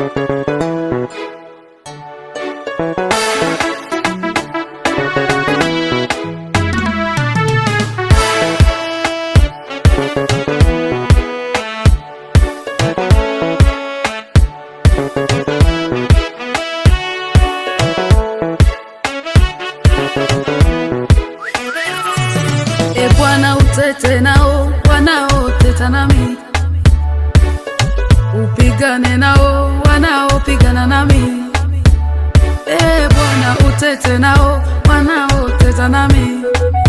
E Bwana, utete nao wanaoteta nami, upigane nao wanaopigana nami. E Bwana, utete nao wanaoteta nami.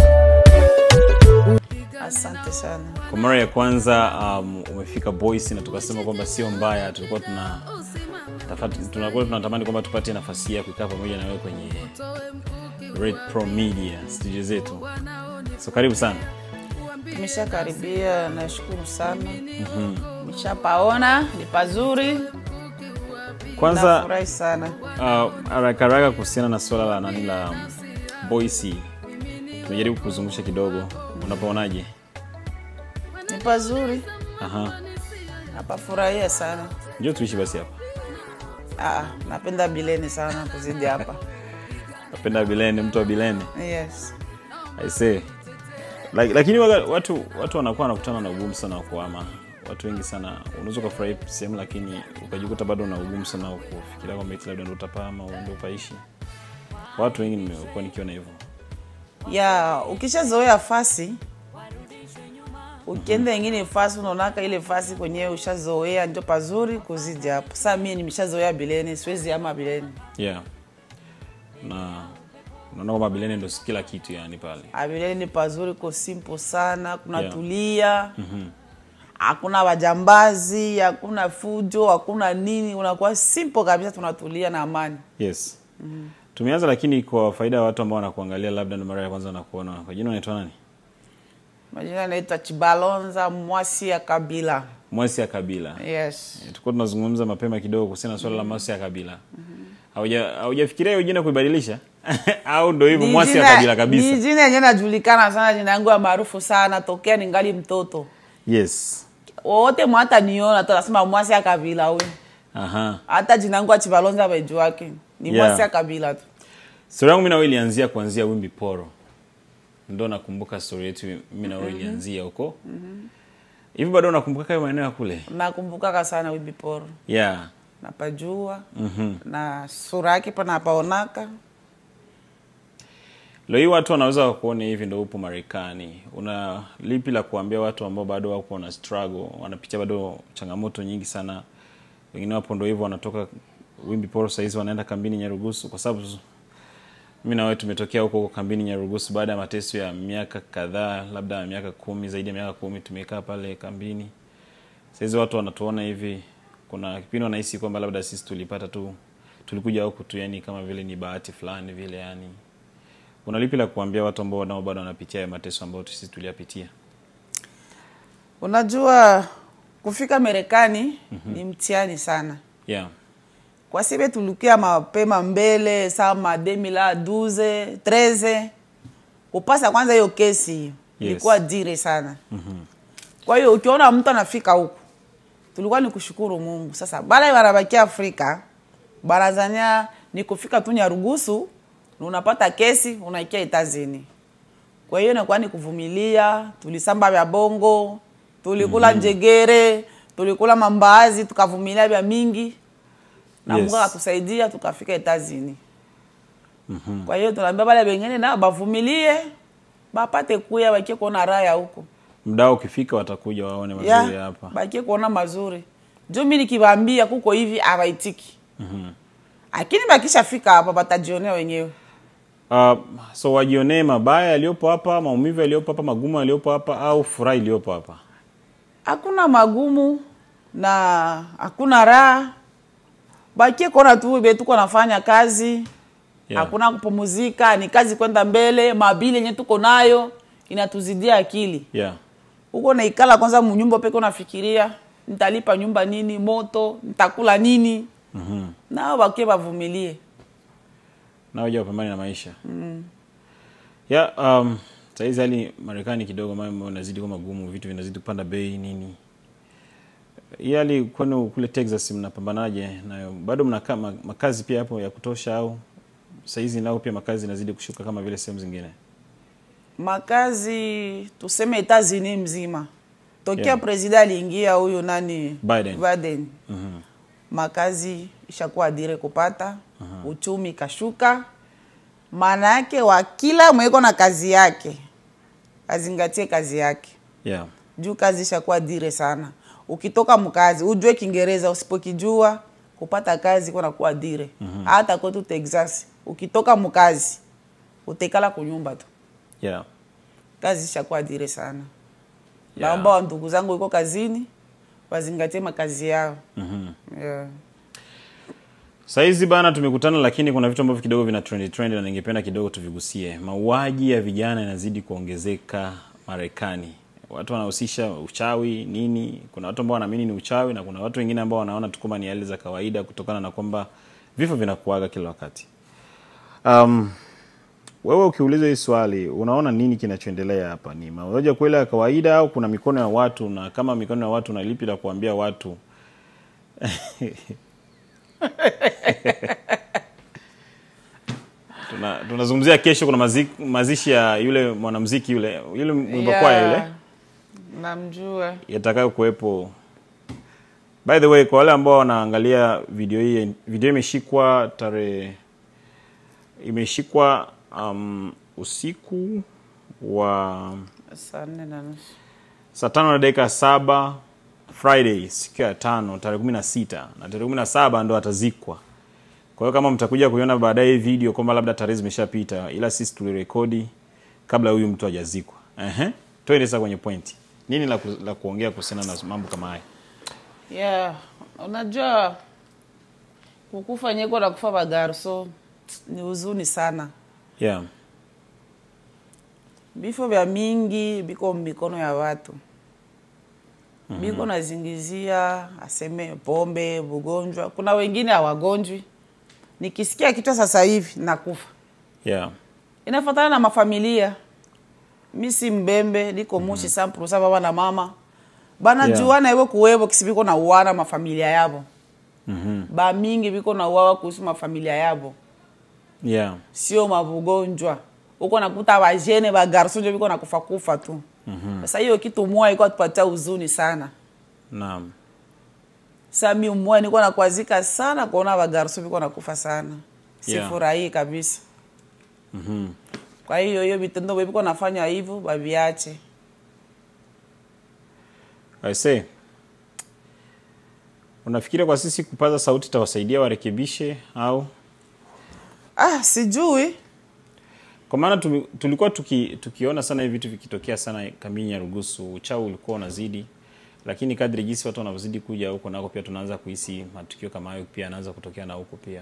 Asante sana. Kwa mara ya kwanza um, umefika Boise na tukasema kwamba sio mbaya, tulikuwa tuna tafati- tunakuwa tunatamani kwamba tupate nafasi ya kukaa pamoja na wewe kwenye Red Pro Media studio zetu. So karibu sana. Tumeshakaribia, nashukuru sana. Nimeshapaona ni pazuri, Kwanza nafurahi sana. uh, haraka haraka kuhusiana na swala la nani la um, Boise, tumejaribu kuzungusha kidogo, unapoonaje? Ni pazuri, Aha, napafurahia sana. njoo tuishi basi hapa. Ah, napenda Bileni sana kuzidi hapa. Napenda Bilene, mtu wa Bilene. Yes. I say. Like, lakini waga, watu watu wanakuwa wanakutana na ugumu sana wa kuhama. Watu wengi sana unaweza ukafurahi sehemu lakini ukajikuta bado una ugumu sana wa kufikiria kwamba eti labda ndo utapama au ndo upaishi. Watu wengi nimekuwa nikiona hivyo. ya ukishazoea fasi ukienda ingine fasi unaonaka ile fasi kwenyewe ushazoea ndio pazuri kuzidi hapo saa mie nimeshazoea bileni siwezi ama bileni Yeah. Na unaona kwamba Bilene ndo kila kitu yani pale. Ah, bileni ni pazuri ko simple sana kuna Yeah. tulia hakuna wajambazi hakuna fujo hakuna nini unakuwa simple kabisa tunatulia na amani Yes. Tumeanza lakini kwa faida ya watu ambao wanakuangalia labda ndo mara ya kwanza wanakuona. Kwa jina unaitwa nani? majina anaitwa chibalonza mwasi ya kabila Mwasi ya Kabila. yes tulikuwa tunazungumza mapema kidogo kuhusiana na swala la mwasi ya kabila Hauja- haujafikiria hiyo jina kuibadilisha au ndo hivyo Ni mwasi ya jina- kabila ni kabisa jina yenyewe najulikana sana jina yangu ya maarufu sana tokea ningali mtoto yes wowote mwata niona tunasema mwasi ya kabila huyu aha hata jina yangu achibalonza bejuake ni Yeah. mwasi ya kabila tu stori yangu mi nawe ilianzia kuanzia wimbi poro ndo nakumbuka stori yetu mi nawe ilianzia huko hivi bado unakumbuka hayo maeneo ya kule nakumbukaka sana wibiporo yeah napajua na sura yake pa napaonaka leo hii watu wanaweza kuona hivi ndo upo marekani una lipi la kuambia watu ambao bado wako na struggle wanapitia bado changamoto nyingi sana wengine wapo ndo hivyo wanatoka wimbi poro sahizi wanaenda kambini nyarugusu kwa sababu mi na wewe tumetokea huko huko kambini nyarugusu baada ya mateso ya miaka kadhaa labda miaka kumi zaidi ya miaka kumi tumekaa pale kambini sahizi watu wanatuona hivi kuna kipindi wanahisi kwamba labda sisi tulipata tu tulikuja huku tu yani kama vile ni bahati fulani vile yani una lipi la kuambia watu ambao nao bado wanapitia ya mateso ambayo sisi tuliyapitia unajua kufika marekani ni mtihani sana yeah kwa sibe tulikia mapema mbele sama 2012 13 kupasa kwanza hiyo kesi hiyo Yes. ilikuwa dire sana kwa hiyo ukiona mtu anafika huku tulikuwa ni kushukuru mungu sasa bala wanabakia afrika barazania ni kufika tu nyarugusu na unapata kesi unaikia itazini kwa hiyo inakuwa ni kuvumilia tulisamba vya bongo tulikula njegere tulikula mambaazi tukavumilia vya mingi na Yes. mungu akatusaidia tukafika etazini kwa hiyo tunaambia bale bengine nao bavumilie bapate kuya bakie kuona raha ya huko mdao ukifika watakuja waone mazuri ya hapa bakie kuona mazuri juu mi nikiwaambia kuko hivi abaitiki lakini bakishafika hapa batajionea wenyewe uh, so wajionee mabaya yaliyopo hapa maumivu yaliyopo hapa magumu yaliyopo hapa au furaha iliyopo hapa hakuna magumu na hakuna raha bakie kuona tu betuko nafanya kazi Yeah. hakuna kupumuzika ni kazi kwenda mbele mabili yenye tuko nayo inatuzidia akili yeah huko naikala kwanza munyumba peke unafikiria nitalipa nyumba nini moto nitakula nini mm-hmm. nao bakie bavumilie na waja wapambane na maisha mm. ya um, sahizi hali marekani kidogo mambo yanazidi kuwa magumu vitu vinazidi kupanda bei nini hii hali kwenu kule texas mnapambanaje nayo bado mna ma, makazi pia hapo ya kutosha au sahizi nao pia makazi inazidi kushuka kama vile sehemu zingine makazi tuseme Etats-Unis mzima tokea Yeah. president aliingia huyu nani Biden. Biden. makazi ishakuwa dire kupata uchumi kashuka maana yake wa kila mweko na kazi yake azingatie kazi yake yeah. juu kazi ishakuwa dire sana ukitoka mkazi ujue kiingereza usipokijua kupata kazi kuna kuwa dire hata kwetu texas ukitoka mkazi utekala kunyumba tu Yeah. kazi ishakuwa dire sana Yeah. naomba wa ndugu zangu iko kazini wazingatie makazi yao Mhm. yeah. Saizi bana tumekutana, lakini kuna vitu ambavyo kidogo vina trend trend na ningependa kidogo tuvigusie. Mauaji ya vijana yanazidi kuongezeka Marekani. Watu wanahusisha uchawi nini. Kuna watu ambao wanaamini ni uchawi na kuna watu wengine ambao wanaona tu kwamba ni hali za kawaida kutokana na kwamba vifo vinakuaga kila wakati. Um, wewe ukiulizwa hii swali unaona nini kinachoendelea hapa? Ni mauaji ya kweli ya kawaida au kuna mikono ya watu? Na kama mikono ya watu, na lipi la kuambia watu Tuna- tunazungumzia kesho kuna mazi, mazishi ya yule mwanamuziki yule yule mwimba kwaya yule namjua yatakayo kuwepo by the way kwa wale ambao wanaangalia video hii video imeshikwa tarehe imeshikwa um, usiku wa saa nne na nusu saa tano na dakika saba friday siku ya tano tarehe kumi na sita na tarehe kumi na saba ndo atazikwa kwa hiyo kama mtakuja kuiona baadaye hii video kwamba labda tarehe zimeshapita ila sisi tulirekodi kabla huyu mtu hajazikwa Ehe. twende sasa kwenye pointi nini la, ku, la kuongea kuhusiana na mambo kama haya yeah unajua kukufa nyeko na kufa bagarso ni huzuni sana yeah. vifo vya mingi biko mikono ya watu biko nazingizia aseme pombe bugonjwa kuna wengine hawagonjwi nikisikia kichwa sasa hivi nakufa Yeah. inafatana na mafamilia mi si mbembe liko mushi samprusa baba na mama banajuana yeah. iwe kuwevo kisi biko na uwana mafamilia yabo Mhm. bamingi biko na uwawa kuhusu mafamilia yabo Yeah. sio mavugonjwa uko nakuta bajene bagarso njo biko nakufa kufa tu sasa hiyo kitu moya iko atupatia huzuni sana Naam. sa mi moya niko nakwazika sana kuona bagarso biko nakufa sana Yeah. sifurahii kabisa Mhm. kwa hiyo hiyo vitendo biko nafanya hivyo baviache I say. Unafikiria kwa sisi kupaza sauti tawasaidia warekebishe au ah sijui kwa maana tumi- tulikuwa tuki, tukiona sana hivi vitu vikitokea sana kamini ya rugusu uchawi ulikuwa unazidi lakini kadri jinsi watu wanavyozidi kuja huko nako pia tunaanza kuhisi matukio kama hayo pia yanaanza kutokea na huko pia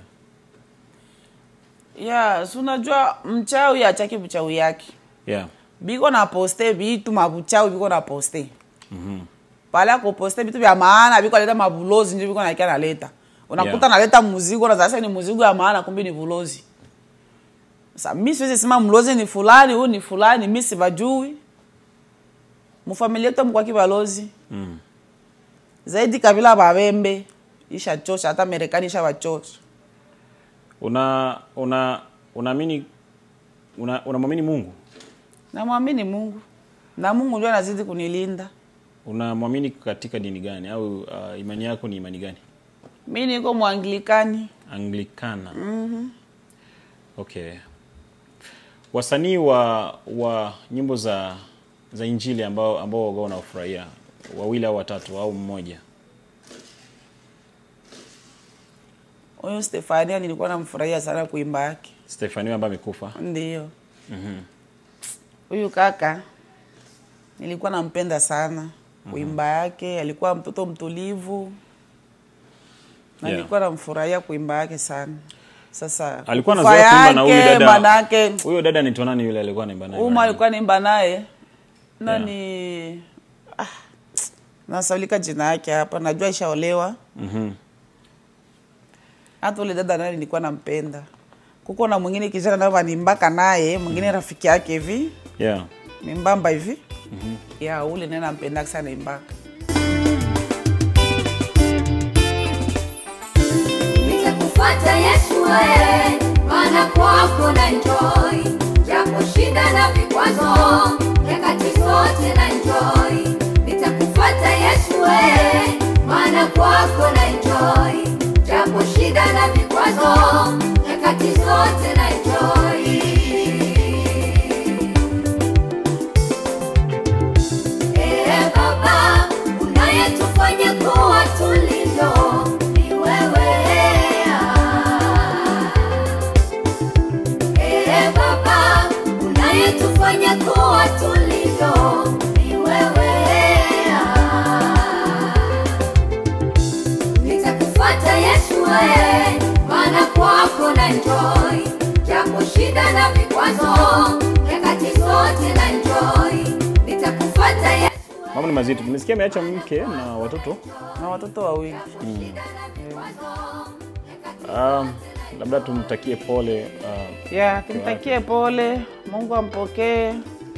ya si unajua mchawi achaki mchawi yake yeah. biko na poste vitu mabuchawi biko na poste pale akuposte vitu vya maana biko aleta mabulozi njo biko nakia naleta unakuta Yeah. naleta muzigo na sasa ni muzigo ya maana kumbe ni bulozi sasa mi siwezi sema mlozi ni fulani huyu ni fulani mi sibajui mufamilia yetu mkwaki balozi mm. zaidi kabila babembe ishachosha hata marekani ishawachosha una una unaamini una unamwamini mungu namwamini mungu na mungu ndio anazidi kunilinda unamwamini katika dini gani au uh, imani yako ni imani gani mi niko mwanglikani anglikana mm-hmm. okay wasanii wa wa nyimbo za za injili ambao ambao waga wanaofurahia wawili au watatu au mmoja huyu stefania nilikuwa namfurahia sana kuimba yake stefani ambaye amekufa ndio huyu kaka nilikuwa nampenda sana kuimba yake alikuwa mtoto mtulivu na Yeah. nilikuwa namfurahia kuimba yake sana sasa alikuwa kufa anazoea kuimba na huyu yake, dada manake huyo dada ni nani yule alikuwa anaimba naye uma mara alikuwa naimba naye nani ah, nasaulika jina yake hapa najua ishaolewa nyingi? Mhm. hata ule dada naye nilikuwa nampenda kuko na mwingine kijana naye wanimbaka naye mwingine rafiki yake hivi yeah mimbamba hivi ya ule naye nampendaka sana imbaka eh, maana kwako na enjoy, japo shida na vikwazo, nyakati zote na enjoy, nitakufuata Yesu eh, maana kwako na enjoy, japo shida na vikwazo, nyakati zote na enjoy. Ee Baba, unayetufanya kuwa tulivyo ni wewe. Ee Baba, unayetufanya kuwa tulivyo ni wewe. Nitakufuata Yesu, wewe, maana kwako na enjoy, japo shida na vikwazo, nyakati zote na enjoy. Nitakufuata Yesu. Mambo ni mazito. Tumesikia ameacha mke na watoto. na watoto wawili Um, labda tumtakie pole uh, ya tumtakie pole mungu ampokee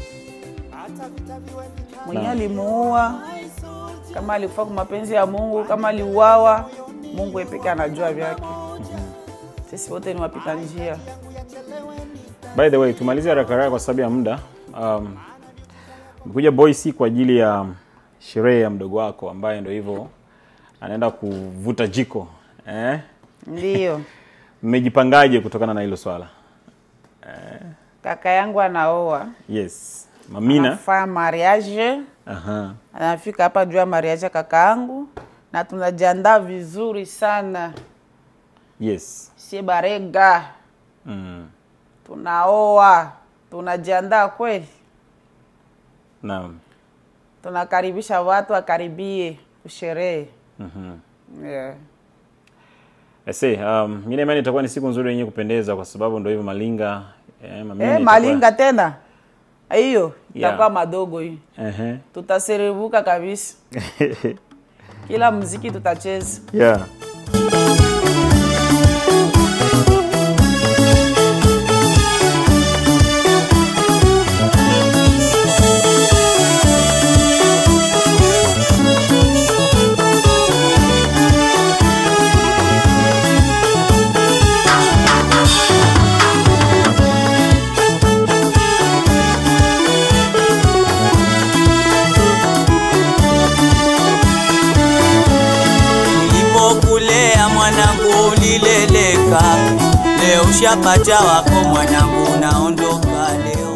mwenye alimuua kama alikufa kwa mapenzi ya mungu kama aliuawa mungu epeke anajua vyake sisi wote ni wapita njia By the way, tumalize haraka haraka kwa sababu ya muda. Um, umekuja Boise kwa ajili ya sherehe ya mdogo wako ambaye ndo hivyo anaenda kuvuta jiko eh? ndiyo Mmejipangaje kutokana na hilo swala? kaka yangu anaoa Yes, Mamina. anafanya mariage Aha. anafika hapa juu ya mariage ya kaka yangu na tunajiandaa vizuri sana Yes. sie barega Mm. tunaoa tunajiandaa kweli Naam. tunakaribisha watu wakaribie kusherehe Mhm. yeah. I say, um, mimi na imani itakuwa ni siku nzuri yenye kupendeza kwa sababu ndo hivyo Malinga eh, Mamina Eh, itakuwa- malinga tena hiyo Yeah. itakuwa madogo hii Ehe. tutaserebuka kabisa kila mziki tutacheza yeah. Nilipokulea mwanangu ulileleka, leo ushapata wako mwanangu, naondoka leo.